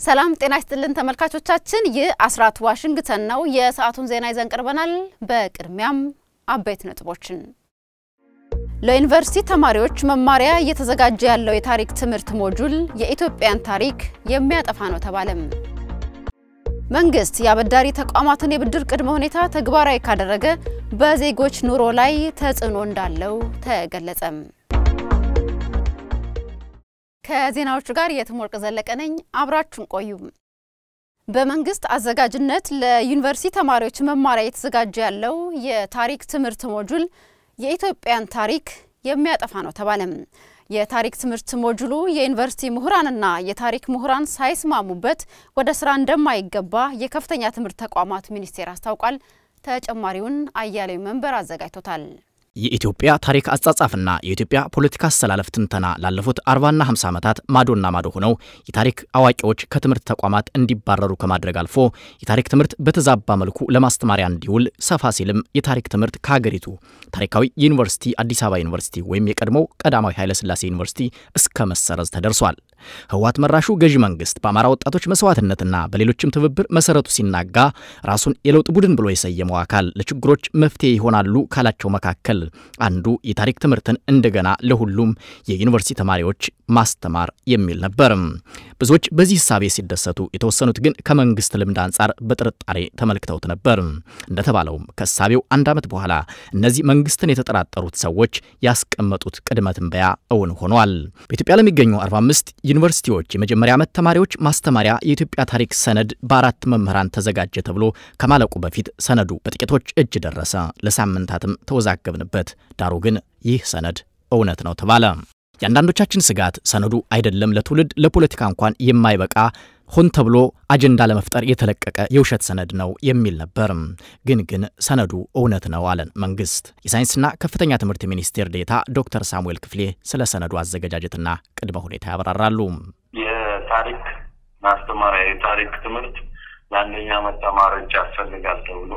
ሰላም ጤና ይስጥልን ተመልካቾቻችን፣ ይህ አስራት ዋሽንግተን ነው። የሰዓቱን ዜና ይዘን ቀርበናል። በቅድሚያም አበይት ነጥቦችን ለዩኒቨርሲቲ ተማሪዎች መማሪያ እየተዘጋጀ ያለው የታሪክ ትምህርት ሞጁል የኢትዮጵያን ታሪክ የሚያጠፋ ነው ተባለም። መንግስት የአበዳሪ ተቋማትን የብድር ቅድመ ሁኔታ ተግባራዊ ካደረገ በዜጎች ኑሮ ላይ ተጽዕኖ እንዳለው ተገለጸም። ከዜናዎቹ ጋር የትምወርቅ ዘለቀ ነኝ። አብራችሁን ቆዩ። በመንግስት አዘጋጅነት ለዩኒቨርሲቲ ተማሪዎች መማሪያ እየተዘጋጀ ያለው የታሪክ ትምህርት ሞጁል የኢትዮጵያን ታሪክ የሚያጠፋ ነው ተባለም። የታሪክ ትምህርት ሞጁሉ የዩኒቨርሲቲ ምሁራንና የታሪክ ምሁራን ሳይስማሙበት ወደ ስራ እንደማይገባ የከፍተኛ ትምህርት ተቋማት ሚኒስቴር አስታውቋል። ተጨማሪውን አያሌው መንበር አዘጋጅቶታል። የኢትዮጵያ ታሪክ አጻጻፍና የኢትዮጵያ ፖለቲካ አስተላለፍ ትንተና ላለፉት 40ና 50 ዓመታት ማዶና ማዶ ሆነው የታሪክ አዋቂዎች ከትምህርት ተቋማት እንዲባረሩ ከማድረግ አልፎ የታሪክ ትምህርት በተዛባ መልኩ ለማስተማሪያ እንዲውል ሰፋ ሲልም የታሪክ ትምህርት ከሀገሪቱ ታሪካዊ ዩኒቨርሲቲ አዲስ አበባ ዩኒቨርሲቲ ወይም የቀድሞው ቀዳማዊ ኃይለሥላሴ ዩኒቨርሲቲ እስከ መሰረዝ ተደርሷል። ህወሓት መራሹ ገዢ መንግስት በአማራ ወጣቶች መስዋዕትነትና በሌሎችም ትብብር መሰረቱ ሲናጋ ራሱን የለውጥ ቡድን ብሎ የሰየመው አካል ለችግሮች መፍትሄ ይሆናሉ ካላቸው መካከል አንዱ የታሪክ ትምህርትን እንደገና ለሁሉም የዩኒቨርሲቲ ተማሪዎች ማስተማር የሚል ነበር። ብዙዎች በዚህ ህሳቤ ሲደሰቱ፣ የተወሰኑት ግን ከመንግስት ልምድ አንጻር በጥርጣሬ ተመልክተውት ነበር። እንደተባለውም ከእሳቤው አንድ ዓመት በኋላ እነዚህ መንግስትን የተጠራጠሩት ሰዎች ያስቀመጡት ቅድመ ትንበያ እውን ሆኗል። በኢትዮጵያ ለሚገኙ 45 ዩኒቨርሲቲዎች የመጀመሪያ ዓመት ተማሪዎች ማስተማሪያ የኢትዮጵያ ታሪክ ሰነድ በአራት መምህራን ተዘጋጀ ተብሎ ከማለቁ በፊት ሰነዱ በጥቂቶች እጅ ደረሰ። ለሳምንታትም ተወዛገብንበት። ዳሩ ግን ይህ ሰነድ እውነት ነው ተባለ። የአንዳንዶቻችን ስጋት ሰነዱ አይደለም ለትውልድ ለፖለቲካ እንኳን የማይበቃ ሆን ተብሎ አጀንዳ ለመፍጠር የተለቀቀ የውሸት ሰነድ ነው የሚል ነበር። ግን ግን ሰነዱ እውነት ነው አለን መንግስት። የሳይንስና ከፍተኛ ትምህርት ሚኒስቴር ዴታ ዶክተር ሳሙኤል ክፍሌ ስለ ሰነዱ አዘገጃጀትና ቅድመ ሁኔታ ያብራራሉ። የታሪክ ማስተማሪያ የታሪክ ትምህርት ለአንደኛ ዓመት ተማሪዎች ያስፈልጋል ተብሎ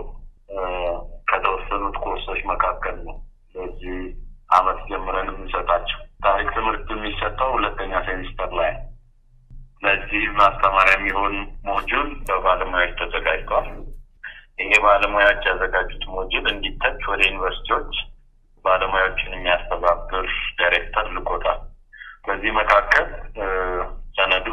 ከተወሰኑት ኮርሶች መካከል ነው በዚህ አመት ጀምረን የምንሰጣቸው። ታሪክ ትምህርት የሚሰጠው ሁለተኛ ሴሚስተር ላይ ነው። ለዚህ ማስተማሪያ የሚሆን ሞጁል በባለሙያዎች ተዘጋጅቷል። ይሄ ባለሙያዎች ያዘጋጁት ሞጁል እንዲተች ወደ ዩኒቨርሲቲዎች ባለሙያዎችን የሚያስተባብር ዳይሬክተር ልኮታል። በዚህ መካከል ሰነዱ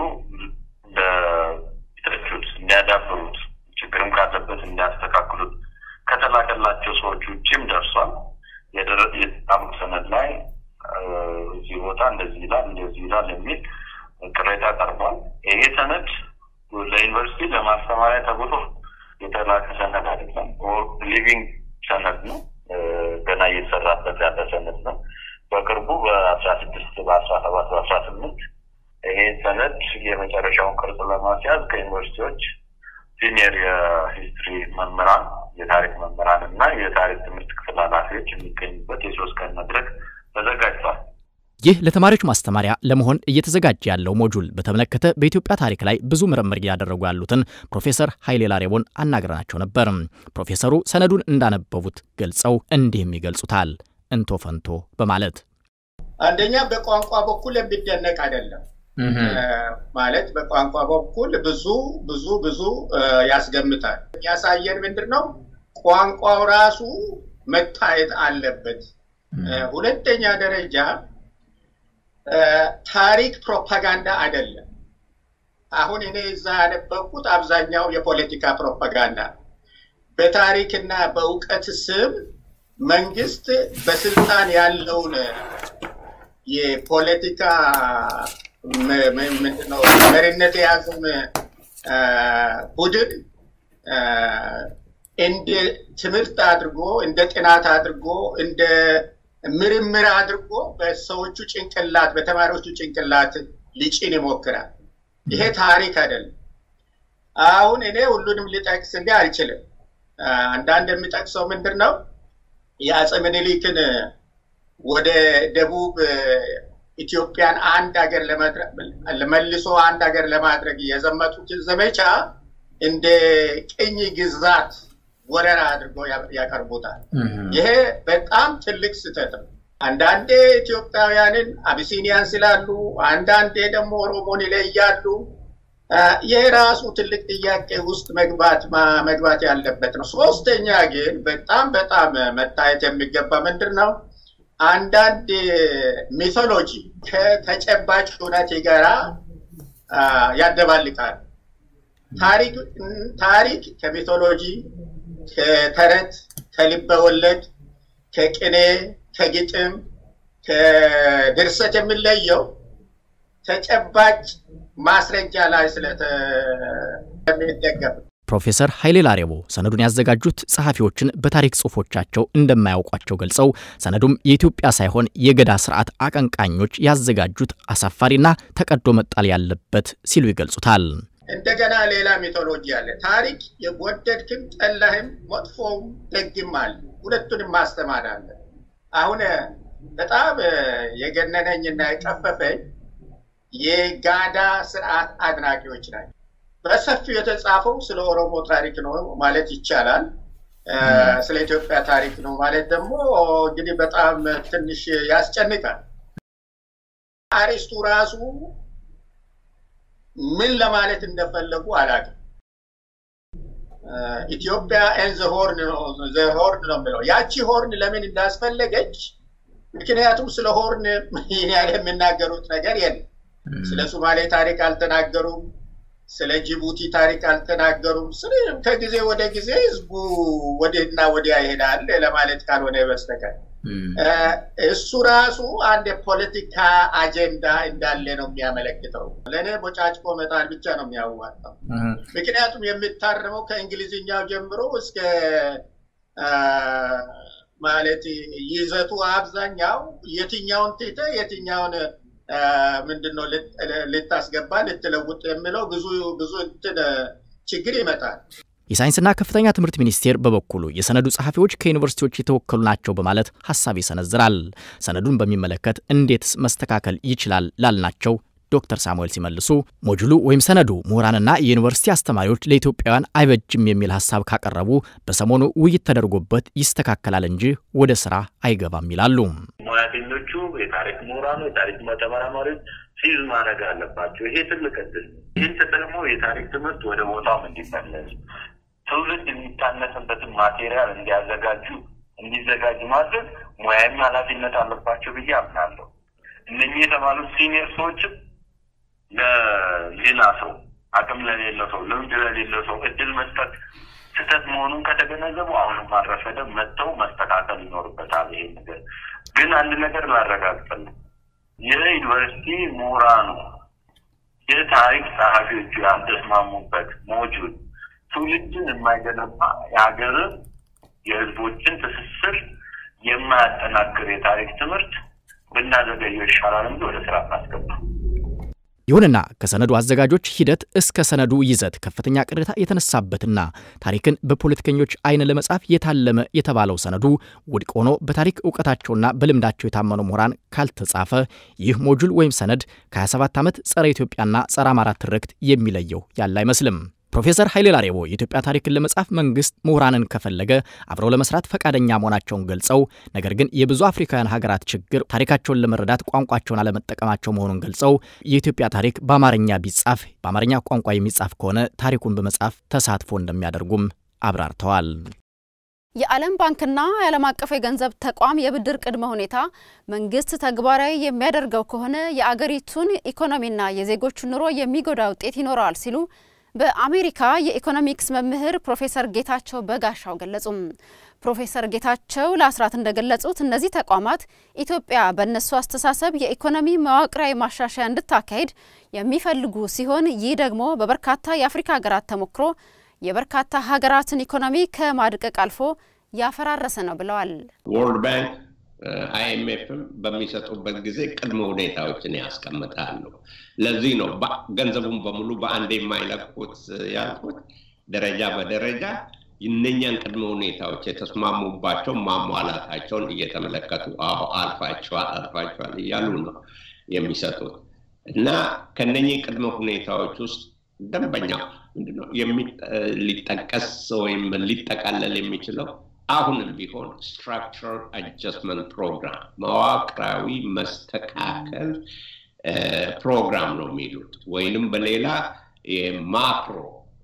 እንዲተቹት፣ እንዲያዳብሩት፣ ችግርም ካለበት እንዲያስተካክሉት ከተላከላቸው ሰዎች ውጭም ደርሷል። የጣሙት ሰነድ ላይ እዚህ ቦታ እንደዚህ ይላል እንደዚህ ይላል የሚል ቅሬታ ቀርቧል። ይሄ ሰነድ ለዩኒቨርሲቲ ለማስተማሪያ ተብሎ የተላከ ሰነድ አይደለም። ሊቪንግ ሰነድ ነው። ገና እየተሰራበት ያለ ሰነድ ነው። በቅርቡ በአስራ ስድስት በአስራ ሰባት በአስራ ስምንት ይሄ ሰነድ የመጨረሻውን ቅርጽ ለማስያዝ ከዩኒቨርሲቲዎች ሲኒየር የሂስትሪ መምህራን የታሪክ መምህራን እና የታሪክ ትምህርት ክፍል ኃላፊዎች የሚገኙበት የሶስት ቀን መድረክ ተዘጋጅቷል። ይህ ለተማሪዎች ማስተማሪያ ለመሆን እየተዘጋጀ ያለው ሞጁል በተመለከተ በኢትዮጵያ ታሪክ ላይ ብዙ ምርምር እያደረጉ ያሉትን ፕሮፌሰር ኃይሌ ላሬቦን አናግረናቸው ነበር። ፕሮፌሰሩ ሰነዱን እንዳነበቡት ገልጸው እንዲህም ይገልጹታል እንቶ ፈንቶ በማለት አንደኛ በቋንቋ በኩል የሚደነቅ አይደለም። ማለት በቋንቋ በኩል ብዙ ብዙ ብዙ ያስገምታል። የሚያሳየን ምንድን ነው? ቋንቋው ራሱ መታየት አለበት። ሁለተኛ ደረጃ ታሪክ ፕሮፓጋንዳ አይደለም። አሁን እኔ እዛ ያነበብኩት አብዛኛው የፖለቲካ ፕሮፓጋንዳ በታሪክና በእውቀት ስም መንግስት በስልጣን ያለውን የፖለቲካ ምንድነው መሪነት የያዘውን ቡድን እንደ ትምህርት አድርጎ እንደ ጥናት አድርጎ እንደ ምርምር አድርጎ በሰዎቹ ጭንቅላት በተማሪዎቹ ጭንቅላት ሊጭን ይሞክራል። ይሄ ታሪክ አይደለም። አሁን እኔ ሁሉንም ሊጠቅስ እንዲህ አልችልም። አንዳንድ የሚጠቅሰው ምንድን ነው የአፄ ምኒልክን ወደ ደቡብ ኢትዮጵያን አንድ ሀገር መልሶ አንድ ሀገር ለማድረግ የዘመቱትን ዘመቻ እንደ ቅኝ ግዛት ወረራ አድርገው ያቀርቡታል። ይሄ በጣም ትልቅ ስህተት ነው። አንዳንዴ ኢትዮጵያውያንን አቢሲኒያን ስላሉ፣ አንዳንዴ ደግሞ ኦሮሞን ይለያሉ። ይህ ራሱ ትልቅ ጥያቄ ውስጥ መግባት መግባት ያለበት ነው። ሶስተኛ ግን በጣም በጣም መታየት የሚገባ ምንድን ነው አንዳንድ ሚቶሎጂ ከተጨባጭ እውነት ጋራ ያደባልቃል። ታሪክ ከሚቶሎጂ፣ ከተረት፣ ከልበ ወለድ፣ ከቅኔ፣ ከግጥም፣ ከድርሰት የሚለየው ተጨባጭ ማስረጃ ላይ ስለሚደገፍ ፕሮፌሰር ኃይሌ ላሬቦ ሰነዱን ያዘጋጁት ጸሐፊዎችን በታሪክ ጽሑፎቻቸው እንደማያውቋቸው ገልጸው ሰነዱም የኢትዮጵያ ሳይሆን የገዳ ስርዓት አቀንቃኞች ያዘጋጁት አሳፋሪና ተቀዶ መጣል ያለበት ሲሉ ይገልጹታል። እንደገና ሌላ ሚቶሎጂ አለ። ታሪክ የወደድክም ጠላህም መጥፎም ደግም አለ። ሁለቱንም ማስተማር አለ። አሁን በጣም የገነነኝና የቀፈፈኝ የጋዳ ስርዓት አድናቂዎች ናቸው። በሰፊው የተጻፈው ስለ ኦሮሞ ታሪክ ነው ማለት ይቻላል። ስለ ኢትዮጵያ ታሪክ ነው ማለት ደግሞ እንግዲህ በጣም ትንሽ ያስጨንቃል። አሪስቱ ራሱ ምን ለማለት እንደፈለጉ አላውቅም። ኢትዮጵያ ኤን ዘ ሆርን ነው የሚለው ያቺ ሆርን ለምን እንዳስፈለገች ምክንያቱም ስለ ሆርን ይህን ያህል የሚናገሩት ነገር የለም። ስለ ሶማሌ ታሪክ አልተናገሩም። ስለ ጅቡቲ ታሪክ አልተናገሩም። ስለ ከጊዜ ወደ ጊዜ ህዝቡ ወዲህና ወዲያ ይሄዳል ለማለት ካልሆነ በስተቀር እሱ ራሱ አንድ የፖለቲካ አጀንዳ እንዳለ ነው የሚያመለክተው። ለእኔ ቦጫጭቆ መጣል ብቻ ነው የሚያዋጣው። ምክንያቱም የሚታረመው ከእንግሊዝኛው ጀምሮ እስከ ማለት ይዘቱ አብዛኛው የትኛውን ትተ የትኛውን ምንድነው ልታስገባ ልትለውጥ የሚለው ብዙ ብዙ እንትን ችግር ይመጣል። የሳይንስና ከፍተኛ ትምህርት ሚኒስቴር በበኩሉ የሰነዱ ጸሐፊዎች ከዩኒቨርሲቲዎች የተወከሉ ናቸው በማለት ሀሳብ ይሰነዝራል። ሰነዱን በሚመለከት እንዴትስ መስተካከል ይችላል ላልናቸው ዶክተር ሳሙኤል ሲመልሱ ሞጁሉ ወይም ሰነዱ ምሁራንና የዩኒቨርሲቲ አስተማሪዎች ለኢትዮጵያውያን አይበጅም የሚል ሀሳብ ካቀረቡ በሰሞኑ ውይይት ተደርጎበት ይስተካከላል እንጂ ወደ ስራ አይገባም ይላሉ። ሙያተኞቹ፣ የታሪክ ምሁራኑ፣ የታሪክ ተመራማሪዎች ሲዝ ማድረግ አለባቸው። ይሄ ትልቅ እድል። ይህን ተጠቅመው የታሪክ ትምህርት ወደ ቦታው እንዲመለስ ትውልድ የሚታነስበትን ማቴሪያል እንዲያዘጋጁ እንዲዘጋጅ ማድረግ ሙያዊ ኃላፊነት አለባቸው ብዬ አምናለሁ። እነኚህ የተባሉት ሲኒየር ሰዎችም ለሌላ ሰው አቅም ለሌለው ሰው ልምድ ለሌለው ሰው እድል መስጠት ስህተት መሆኑን ከተገነዘቡ አሁንም አልረፈደም፣ መጥተው መስተካከል ይኖርበታል። ይሄ ነገር ግን አንድ ነገር ላረጋግጥልህ፣ የዩኒቨርሲቲ ምሁራኑ የታሪክ ጸሐፊዎቹ ያልተስማሙበት ሞጁል ትውልድን የማይገነባ የሀገርን የህዝቦችን ትስስር የማያጠናክር የታሪክ ትምህርት ብናዘገየው ይሻላል እንጂ ወደ ስራ እናስገባ። ይሁንና ከሰነዱ አዘጋጆች ሂደት እስከ ሰነዱ ይዘት ከፍተኛ ቅሬታ የተነሳበትና ታሪክን በፖለቲከኞች አይን ለመጻፍ የታለመ የተባለው ሰነዱ ውድቅ ሆኖ በታሪክ እውቀታቸውና በልምዳቸው የታመኑ ምሁራን ካልተጻፈ ይህ ሞጁል ወይም ሰነድ ከ27 ዓመት ጸረ ኢትዮጵያና ጸረ አማራ ትርክት የሚለየው ያለ አይመስልም። ፕሮፌሰር ኃይሌ ላሬቦ የኢትዮጵያ ታሪክን ለመጻፍ መንግስት ምሁራንን ከፈለገ አብረው ለመስራት ፈቃደኛ መሆናቸውን ገልጸው ነገር ግን የብዙ አፍሪካውያን ሀገራት ችግር ታሪካቸውን ለመረዳት ቋንቋቸውን አለመጠቀማቸው መሆኑን ገልጸው የኢትዮጵያ ታሪክ በአማርኛ ቢጻፍ በአማርኛ ቋንቋ የሚጻፍ ከሆነ ታሪኩን በመጻፍ ተሳትፎ እንደሚያደርጉም አብራርተዋል። የዓለም ባንክና የዓለም አቀፍ የገንዘብ ተቋም የብድር ቅድመ ሁኔታ መንግስት ተግባራዊ የሚያደርገው ከሆነ የአገሪቱን ኢኮኖሚና የዜጎቹን ኑሮ የሚጎዳ ውጤት ይኖረዋል ሲሉ በአሜሪካ የኢኮኖሚክስ መምህር ፕሮፌሰር ጌታቸው በጋሻው ገለጹም። ፕሮፌሰር ጌታቸው ለአስራት እንደገለጹት እነዚህ ተቋማት ኢትዮጵያ በእነሱ አስተሳሰብ የኢኮኖሚ መዋቅራዊ ማሻሻያ እንድታካሄድ የሚፈልጉ ሲሆን ይህ ደግሞ በበርካታ የአፍሪካ ሀገራት ተሞክሮ የበርካታ ሀገራትን ኢኮኖሚ ከማድቀቅ አልፎ ያፈራረሰ ነው ብለዋል። ወርልድ ባንክ አይኤምኤፍም በሚሰጡበት ጊዜ ቅድመ ሁኔታዎችን ያስቀምጣሉ። ለዚህ ነው ገንዘቡን በሙሉ በአንድ የማይለቁት ያልኩት። ደረጃ በደረጃ እነኛን ቅድመ ሁኔታዎች የተስማሙባቸው ማሟላታቸውን እየተመለከቱ አዎ አልፋቸዋል አልፋቸዋል እያሉ ነው የሚሰጡት እና ከነኚህ ቅድመ ሁኔታዎች ውስጥ ደንበኛው ምንድነው ሊጠቀስ ወይም ሊጠቃለል የሚችለው አሁንም ቢሆን ስትራክቸር አጀስትመንት ፕሮግራም መዋቅራዊ መስተካከል ፕሮግራም ነው የሚሉት ወይንም በሌላ የማክሮ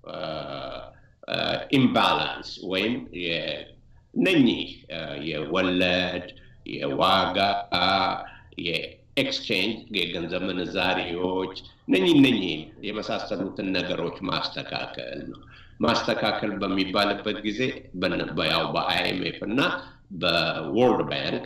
ኢምባላንስ ወይም እነኚህ የወለድ የዋጋ የኤክስቼንጅ የገንዘብ ምንዛሬዎች እነኚህ እነኚህን የመሳሰሉትን ነገሮች ማስተካከል ነው። ማስተካከል በሚባልበት ጊዜ ያው በአይኤምኤፍ እና በወርልድ ባንክ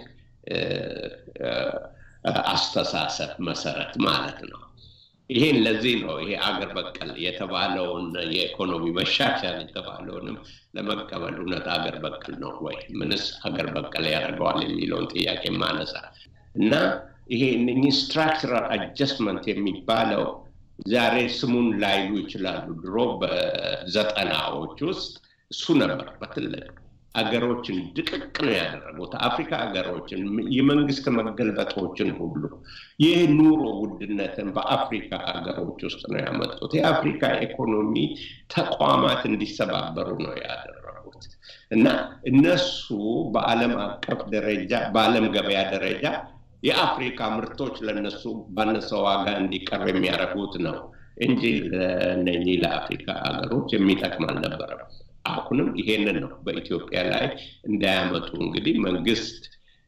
አስተሳሰብ መሰረት ማለት ነው። ይሄን ለዚህ ነው ይሄ አገር በቀል የተባለውን የኢኮኖሚ መሻሻል የተባለውንም ለመቀበል እውነት አገር በቀል ነው ወይ ምንስ አገር በቀል ያደርገዋል የሚለውን ጥያቄ ማነሳ እና ይሄ እነኚህ ስትራክቸራል አጀስትመንት የሚባለው ዛሬ ስሙን ላይሉ ይችላሉ። ድሮ በዘጠናዎች ውስጥ እሱ ነበር በትልቅ አገሮችን ድቅቅ ነው ያደረጉት። አፍሪካ ሀገሮችን የመንግስት መገልበጦችን ሁሉ ይህ ኑሮ ውድነትን በአፍሪካ ሀገሮች ውስጥ ነው ያመጡት። የአፍሪካ ኢኮኖሚ ተቋማት እንዲሰባበሩ ነው ያደረጉት እና እነሱ በዓለም አቀፍ ደረጃ በዓለም ገበያ ደረጃ የአፍሪካ ምርቶች ለነሱ ባነሰ ዋጋ እንዲቀርብ የሚያደርጉት ነው እንጂ ለእነኚህ ለአፍሪካ ሀገሮች የሚጠቅም አልነበረም። አሁንም ይሄንን ነው በኢትዮጵያ ላይ እንዳያመጡ እንግዲህ መንግስት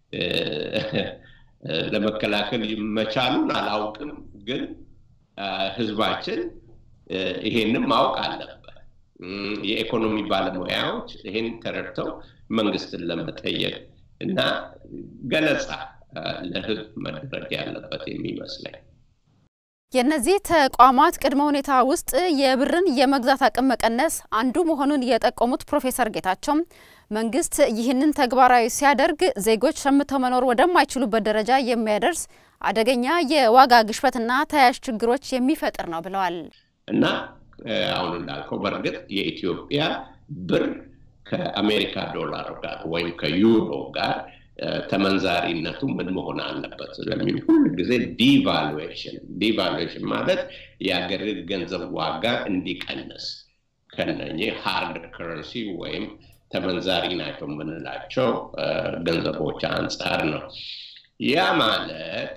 ለመከላከል መቻሉን አላውቅም፣ ግን ህዝባችን ይሄንን ማወቅ አለበት። የኢኮኖሚ ባለሙያዎች ይሄን ተረድተው መንግስትን ለመጠየቅ እና ገለጻ ለህዝብ መድረግ ያለበት የሚመስለኝ የእነዚህ ተቋማት ቅድመ ሁኔታ ውስጥ የብርን የመግዛት አቅም መቀነስ አንዱ መሆኑን የጠቆሙት ፕሮፌሰር ጌታቸው መንግስት ይህንን ተግባራዊ ሲያደርግ ዜጎች ሸምተው መኖር ወደማይችሉበት ደረጃ የሚያደርስ አደገኛ የዋጋ ግሽበትና ተያያዥ ችግሮች የሚፈጥር ነው ብለዋል። እና አሁን እንዳልከው በእርግጥ የኢትዮጵያ ብር ከአሜሪካ ዶላር ጋር ወይም ከዩሮ ጋር ተመንዛሪነቱ ምን መሆን አለበት ስለሚል ሁል ጊዜ ዲቫሉዌሽን ዲቫሉዌሽን ማለት የሀገር ገንዘብ ዋጋ እንዲቀንስ ከነኚህ ሃርድ ከረንሲ ወይም ተመንዛሪ ናቸው የምንላቸው ገንዘቦች አንጻር ነው። ያ ማለት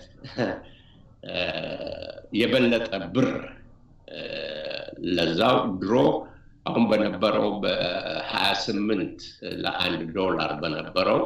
የበለጠ ብር ለዛው ድሮ አሁን በነበረው በሀያ ስምንት ለአንድ ዶላር በነበረው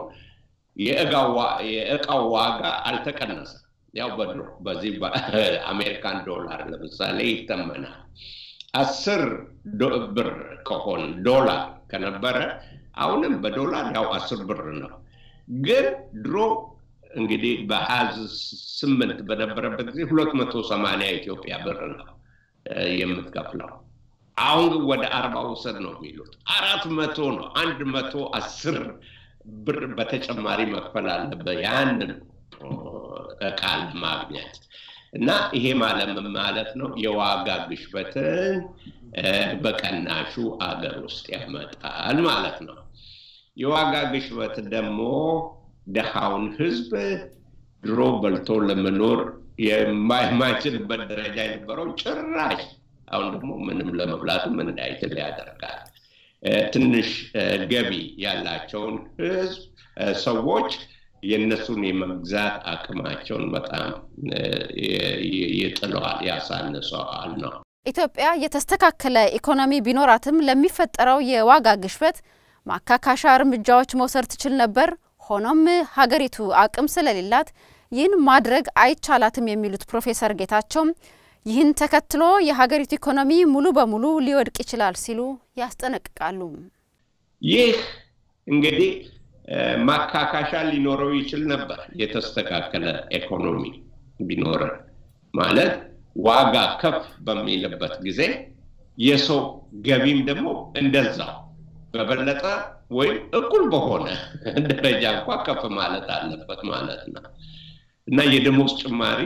የእቃው ዋጋ አልተቀነሰም። ያው በድሮ በዚህ በአሜሪካን ዶላር ለምሳሌ ይተመናል። አስር ብር ከሆን ዶላር ከነበረ አሁንም በዶላር ያው አስር ብር ነው። ግን ድሮ እንግዲህ በሀያ ስምንት በነበረበት ጊዜ ሁለት መቶ ሰማንያ ኢትዮጵያ ብር ነው የምትከፍለው። አሁን ግን ወደ አርባ ውሰድ ነው የሚሉት። አራት መቶ ነው። አንድ መቶ አስር ብር በተጨማሪ መክፈል አለበት ያንን እቃ ለማግኘት እና ይሄ ማለት ምን ማለት ነው? የዋጋ ግሽበትን በቀናሹ አገር ውስጥ ያመጣል ማለት ነው። የዋጋ ግሽበት ደግሞ ደሃውን ህዝብ ድሮ በልቶ ለመኖር የማይችልበት ደረጃ የነበረው ጭራሽ አሁን ደግሞ ምንም ለመብላቱ ምን እንዳይችል ያደርጋል። ትንሽ ገቢ ያላቸውን ህዝብ ሰዎች የእነሱን የመግዛት አቅማቸውን በጣም ይጥለዋል፣ ያሳንሰዋል ነው። ኢትዮጵያ የተስተካከለ ኢኮኖሚ ቢኖራትም ለሚፈጠረው የዋጋ ግሽበት ማካካሻ እርምጃዎች መውሰድ ትችል ነበር። ሆኖም ሀገሪቱ አቅም ስለሌላት ይህን ማድረግ አይቻላትም የሚሉት ፕሮፌሰር ጌታቸው ይህን ተከትሎ የሀገሪቱ ኢኮኖሚ ሙሉ በሙሉ ሊወድቅ ይችላል ሲሉ ያስጠነቅቃሉ። ይህ እንግዲህ ማካካሻ ሊኖረው ይችል ነበር። የተስተካከለ ኢኮኖሚ ቢኖረን ማለት ዋጋ ከፍ በሚልበት ጊዜ የሰው ገቢም ደግሞ እንደዛው በበለጠ ወይም እኩል በሆነ ደረጃ እንኳ ከፍ ማለት አለበት ማለት ነው እና የደሞዝ ጭማሪ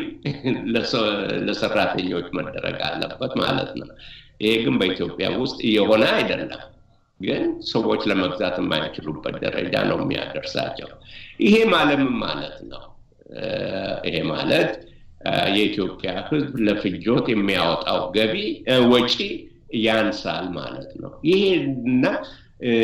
ለሰራተኞች መደረግ አለበት ማለት ነው። ይሄ ግን በኢትዮጵያ ውስጥ እየሆነ አይደለም። ግን ሰዎች ለመግዛት የማይችሉበት ደረጃ ነው የሚያደርሳቸው። ይሄ ማለት ምን ማለት ነው? ይሄ ማለት የኢትዮጵያ ሕዝብ ለፍጆት የሚያወጣው ገቢ ወጪ ያንሳል ማለት ነው። ይሄና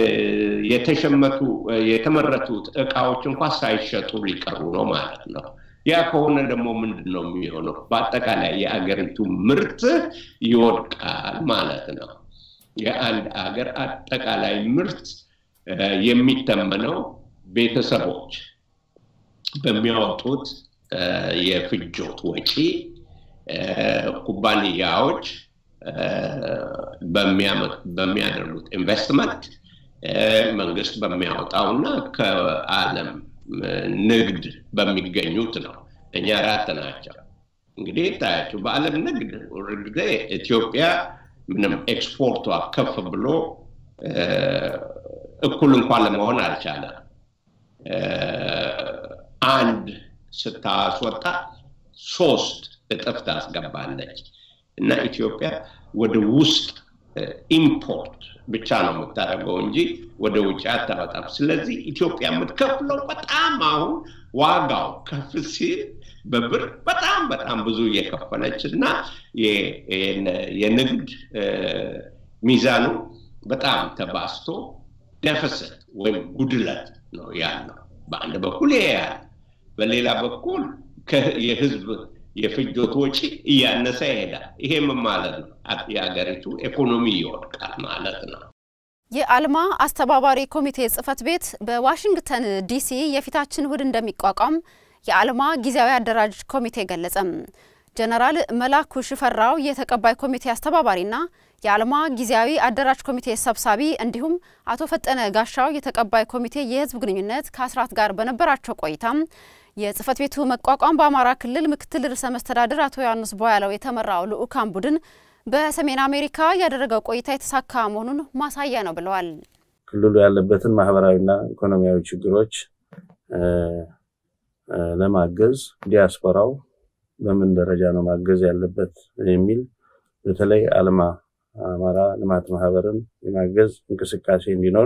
የተሸመቱ የተመረቱት እቃዎች እንኳ ሳይሸጡ ሊቀሩ ነው ማለት ነው። ያ ከሆነ ደግሞ ምንድን ነው የሚሆነው? በአጠቃላይ የአገሪቱ ምርት ይወድቃል ማለት ነው። የአንድ አገር አጠቃላይ ምርት የሚተመነው ቤተሰቦች በሚያወጡት የፍጆት ወጪ፣ ኩባንያዎች በሚያደርጉት ኢንቨስትመንት፣ መንግስት በሚያወጣው እና ከዓለም ንግድ በሚገኙት ነው። እኛ አራት ናቸው። እንግዲህ ታያቸው በዓለም ንግድ ጊዜ ኢትዮጵያ ምንም ኤክስፖርቷ ከፍ ብሎ እኩል እንኳን ለመሆን አልቻለም። አንድ ስታስወጣ ሶስት እጥፍ ታስገባለች እና ኢትዮጵያ ወደ ውስጥ ኢምፖርት ብቻ ነው የምታደርገው እንጂ ወደ ውጭ አታወጣም። ስለዚህ ኢትዮጵያ የምትከፍለው በጣም አሁን ዋጋው ከፍ ሲል በብር በጣም በጣም ብዙ እየከፈለች እና የንግድ ሚዛኑ በጣም ተባስቶ ደፍሰት ወይም ጉድለት ነው ያለው። በአንድ በኩል ይሄ ያለ፣ በሌላ በኩል የህዝብ የፍጆት ወጪ እያነሰ ይሄዳል። ይሄ ምን ማለት ነው? የሀገሪቱ ኢኮኖሚ ይወድቃል ማለት ነው። የአልማ አስተባባሪ ኮሚቴ ጽህፈት ቤት በዋሽንግተን ዲሲ የፊታችን እሁድ እንደሚቋቋም የአልማ ጊዜያዊ አደራጅ ኮሚቴ ገለጸም። ጀነራል መላኩ ሽፈራው የተቀባይ ኮሚቴ አስተባባሪና የአልማ ጊዜያዊ አደራጅ ኮሚቴ ሰብሳቢ እንዲሁም አቶ ፈጠነ ጋሻው የተቀባይ ኮሚቴ የህዝብ ግንኙነት ከአስራት ጋር በነበራቸው ቆይታም የጽህፈት ቤቱ መቋቋም በአማራ ክልል ምክትል ርዕሰ መስተዳድር አቶ ዮሐንስ ቦያለው የተመራው ልዑካን ቡድን በሰሜን አሜሪካ ያደረገው ቆይታ የተሳካ መሆኑን ማሳያ ነው ብለዋል። ክልሉ ያለበትን ማህበራዊና ኢኮኖሚያዊ ችግሮች ለማገዝ ዲያስፖራው በምን ደረጃ ነው ማገዝ ያለበት የሚል በተለይ አልማ አማራ ልማት ማህበርን የማገዝ እንቅስቃሴ እንዲኖር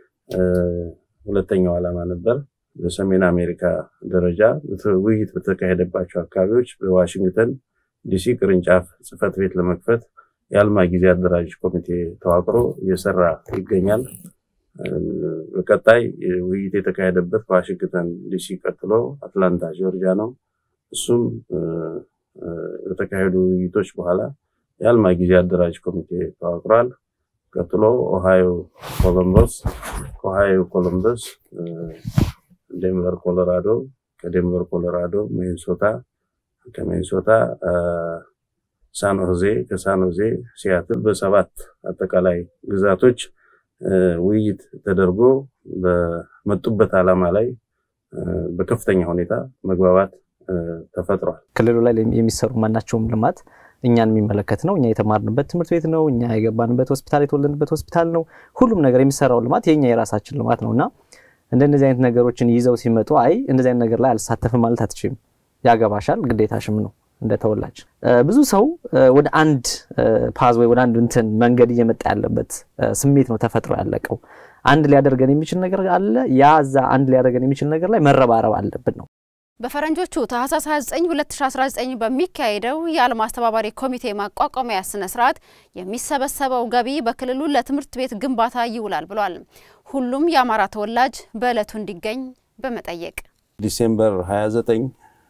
ሁለተኛው ዓላማ ነበር። በሰሜን አሜሪካ ደረጃ ውይይት በተካሄደባቸው አካባቢዎች በዋሽንግተን ዲሲ ቅርንጫፍ ጽህፈት ቤት ለመክፈት የአልማ ጊዜ አደራጅ ኮሚቴ ተዋቅሮ እየሰራ ይገኛል። በቀጣይ ውይይት የተካሄደበት ከዋሽንግተን ዲሲ ቀጥሎ አትላንታ ጆርጂያ ነው። እሱም በተካሄዱ ውይይቶች በኋላ የአልማ ጊዜ አደራጅ ኮሚቴ ተዋቅሯል። ቀጥሎ ኦሃዮ ኮሎምበስ፣ ከኦሃዮ ኮሎምበስ ዴንቨር ኮሎራዶ፣ ከዴንቨር ኮሎራዶ ሚኒሶታ፣ ከሚኒሶታ ሳን ሆዜ፣ ከሳን ሆዜ ሲያትል፣ በሰባት አጠቃላይ ግዛቶች ውይይት ተደርጎ በመጡበት ዓላማ ላይ በከፍተኛ ሁኔታ መግባባት ተፈጥሯል። ክልሉ ላይ የሚሰሩ ማናቸውም ልማት እኛን የሚመለከት ነው። እኛ የተማርንበት ትምህርት ቤት ነው። እኛ የገባንበት ሆስፒታል፣ የተወለድንበት ሆስፒታል ነው። ሁሉም ነገር የሚሰራው ልማት የኛ የራሳችን ልማት ነው እና እንደነዚህ አይነት ነገሮችን ይዘው ሲመጡ አይ እንደዚህ አይነት ነገር ላይ አልሳተፍም ማለት አትችልም። ያገባሻል፣ ግዴታሽም ነው እንደ ተወላጅ። ብዙ ሰው ወደ አንድ ፓዝ ወይ ወደ አንድ እንትን መንገድ እየመጣ ያለበት ስሜት ነው ተፈጥሮ ያለቀው። አንድ ሊያደርገን የሚችል ነገር አለ። ያ እዛ አንድ ሊያደርገን የሚችል ነገር ላይ መረባረብ አለብን ነው። በፈረንጆቹ ታህሳስ 29 2019 በሚካሄደው የአልማ አስተባባሪ ኮሚቴ ማቋቋሚያ ስነ ስርዓት የሚሰበሰበው ገቢ በክልሉ ለትምህርት ቤት ግንባታ ይውላል ብሏል። ሁሉም የአማራ ተወላጅ በዕለቱ እንዲገኝ በመጠየቅ ዲሴምበር 29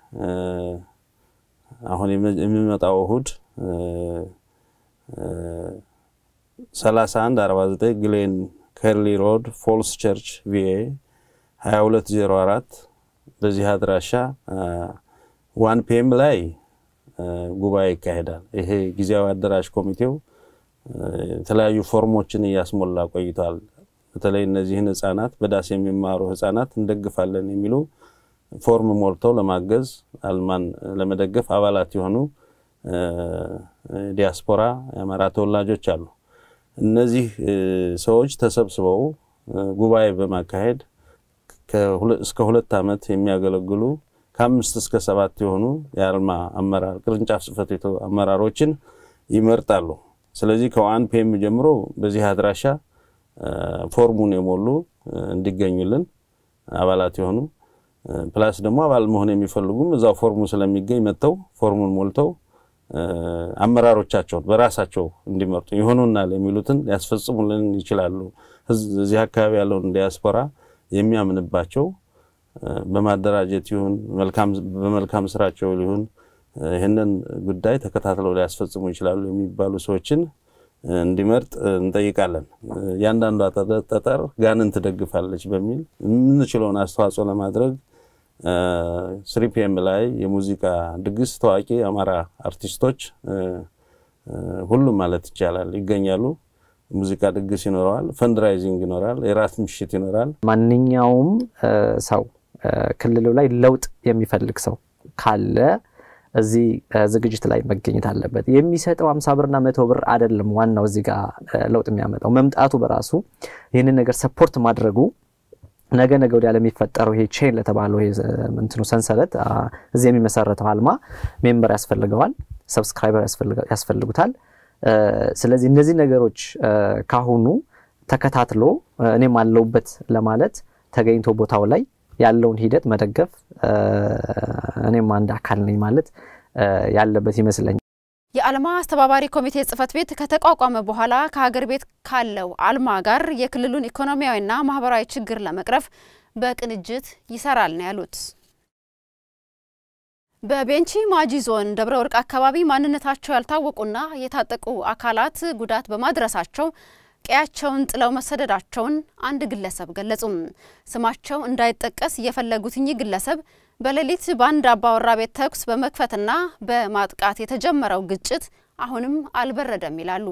አሁን የሚመጣው እሁድ 31 49 ግሌን ከርሊ ሮድ ፎልስ ቸርች ቪኤ 2204 በዚህ አድራሻ ዋን ፒኤም ላይ ጉባኤ ይካሄዳል። ይሄ ጊዜያዊ አደራጅ ኮሚቴው የተለያዩ ፎርሞችን እያስሞላ ቆይቷል። በተለይ እነዚህን ህጻናት በዳስ የሚማሩ ህጻናት እንደግፋለን የሚሉ ፎርም ሞልተው ለማገዝ አልማን ለመደገፍ አባላት የሆኑ ዲያስፖራ የአማራ ተወላጆች አሉ። እነዚህ ሰዎች ተሰብስበው ጉባኤ በማካሄድ እስከ ሁለት ዓመት የሚያገለግሉ ከአምስት እስከ ሰባት የሆኑ የአልማ አመራር ቅርንጫፍ ጽህፈት ቤቱ አመራሮችን ይመርጣሉ። ስለዚህ ከዋን ፒኤም ጀምሮ በዚህ አድራሻ ፎርሙን የሞሉ እንዲገኙልን አባላት የሆኑ ፕላስ ደግሞ አባል መሆን የሚፈልጉም እዛው ፎርሙ ስለሚገኝ መጥተው ፎርሙን ሞልተው አመራሮቻቸውን በራሳቸው እንዲመርጡ ይሆኑናል የሚሉትን ሊያስፈጽሙልን ይችላሉ። እዚህ አካባቢ ያለውን ዲያስፖራ የሚያምንባቸው በማደራጀት ይሁን በመልካም ስራቸው ሊሆን ይህንን ጉዳይ ተከታትለው ሊያስፈጽሙ ይችላሉ የሚባሉ ሰዎችን እንዲመርጥ እንጠይቃለን። እያንዳንዷ ጠጠር ጋንን ትደግፋለች በሚል የምንችለውን አስተዋጽኦ ለማድረግ ስሪፒኤም ላይ የሙዚቃ ድግስ ታዋቂ የአማራ አርቲስቶች ሁሉም ማለት ይቻላል ይገኛሉ። ሙዚቃ ድግስ ይኖረዋል፣ ፈንድራይዚንግ ይኖራል፣ የራት ምሽት ይኖራል። ማንኛውም ሰው ክልሉ ላይ ለውጥ የሚፈልግ ሰው ካለ እዚህ ዝግጅት ላይ መገኘት አለበት። የሚሰጠው አምሳ ብርና መቶ ብር አይደለም ዋናው እዚህ ጋር ለውጥ የሚያመጣው መምጣቱ በራሱ ይህንን ነገር ሰፖርት ማድረጉ ነገ ነገ ወዲያ ለሚፈጠረው ይሄ ቼን ለተባለው ይሄ እንትኑ ሰንሰለት እዚህ የሚመሰረተው አልማ ሜምበር ያስፈልገዋል፣ ሰብስክራይበር ያስፈልጉታል። ስለዚህ እነዚህ ነገሮች ካሁኑ ተከታትሎ እኔም አለውበት ለማለት ተገኝቶ ቦታው ላይ ያለውን ሂደት መደገፍ እኔም አንድ አካል ነኝ ማለት ያለበት ይመስለኛል። የአልማ አስተባባሪ ኮሚቴ ጽህፈት ቤት ከተቋቋመ በኋላ ከሀገር ቤት ካለው አልማ ጋር የክልሉን ኢኮኖሚያዊና ማህበራዊ ችግር ለመቅረፍ በቅንጅት ይሰራል ነው ያሉት። በቤንቺ ማጂ ዞን ደብረ ወርቅ አካባቢ ማንነታቸው ያልታወቁና የታጠቁ አካላት ጉዳት በማድረሳቸው ቀያቸውን ጥለው መሰደዳቸውን አንድ ግለሰብ ገለጹም። ስማቸው እንዳይጠቀስ የፈለጉት እኚህ ግለሰብ በሌሊት በአንድ አባወራ ቤት ተኩስ በመክፈትና በማጥቃት የተጀመረው ግጭት አሁንም አልበረደም ይላሉ።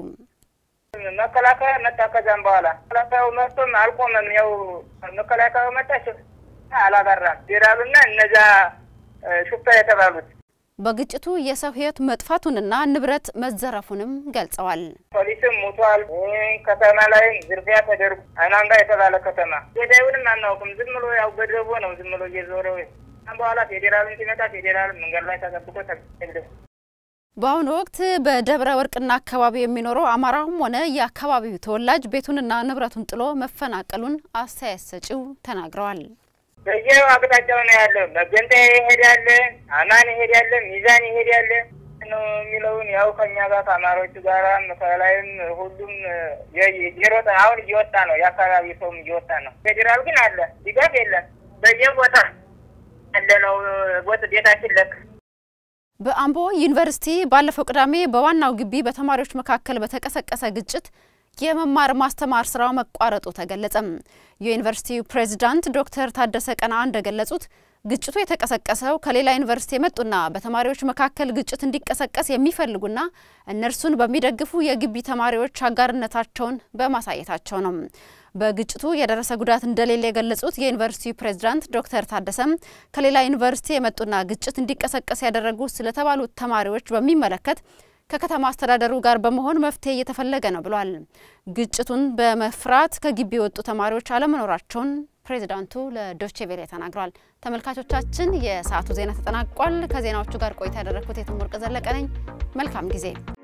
መከላከያ መጣ። ከዛም በኋላ መከላከያው መጥቶም አልቆመም። ያው መከላከያው መጣ፣ አላበራም። ፌዴራሉና እነዛ ሹፌር የተባሉት በግጭቱ የሰው ሕይወት መጥፋቱንና ንብረት መዘረፉንም ገልጸዋል። ፖሊስም ሙቷል። ከተማ ላይ ዝርፊያ ተደርጎ አይናንጋ የተባለ ከተማ ገዳዩንም አናውቅም። ዝም ብሎ ያው ገደቦ ነው ዝም ብሎ እየዞረ በኋላ ፌዴራልን ሲመጣ ፌዴራል መንገድ ላይ ተጠብቆ ተግደ በአሁኑ ወቅት በደብረ ወርቅና አካባቢው የሚኖረው አማራውም ሆነ የአካባቢው ተወላጅ ቤቱንና ንብረቱን ጥሎ መፈናቀሉን አስተያየት ሰጪው ተናግረዋል። በየው አቅጣጫው ነው ያለው። መገንጠያ ይሄዳለ፣ አማን ይሄዳለ፣ ሚዛን ይሄዳለ ነው የሚለውን ያው ከኛ ጋር ከአማሮቹ ጋር ከላይም ሁሉም የሮጠ አሁን እየወጣ ነው። የአካባቢ ሰውም እየወጣ ነው። ፌዴራል ግን አለ፣ ድጋፍ የለም። በየቦታ ያለ ነው ቦት ቤታችን ለክ በአምቦ ዩኒቨርሲቲ ባለፈው ቅዳሜ በዋናው ግቢ በተማሪዎች መካከል በተቀሰቀሰ ግጭት የመማር ማስተማር ስራው መቋረጡ ተገለጸም። የዩኒቨርሲቲው ፕሬዚዳንት ዶክተር ታደሰ ቀና እንደገለጹት ግጭቱ የተቀሰቀሰው ከሌላ ዩኒቨርሲቲ የመጡና በተማሪዎች መካከል ግጭት እንዲቀሰቀስ የሚፈልጉና እነርሱን በሚደግፉ የግቢ ተማሪዎች አጋርነታቸውን በማሳየታቸው ነው። በግጭቱ የደረሰ ጉዳት እንደሌለ የገለጹት የዩኒቨርሲቲው ፕሬዝዳንት ዶክተር ታደሰም ከሌላ ዩኒቨርሲቲ የመጡና ግጭት እንዲቀሰቀስ ያደረጉ ስለተባሉት ተማሪዎች በሚመለከት ከከተማ አስተዳደሩ ጋር በመሆን መፍትሄ እየተፈለገ ነው ብሏል። ግጭቱን በመፍራት ከግቢ የወጡ ተማሪዎች አለመኖራቸውን ፕሬዚዳንቱ ለዶቼ ቬሌ ተናግረዋል። ተመልካቾቻችን፣ የሰዓቱ ዜና ተጠናቋል። ከዜናዎቹ ጋር ቆይታ ያደረግኩት የትም ወርቅ ዘለቀ ነኝ። መልካም ጊዜ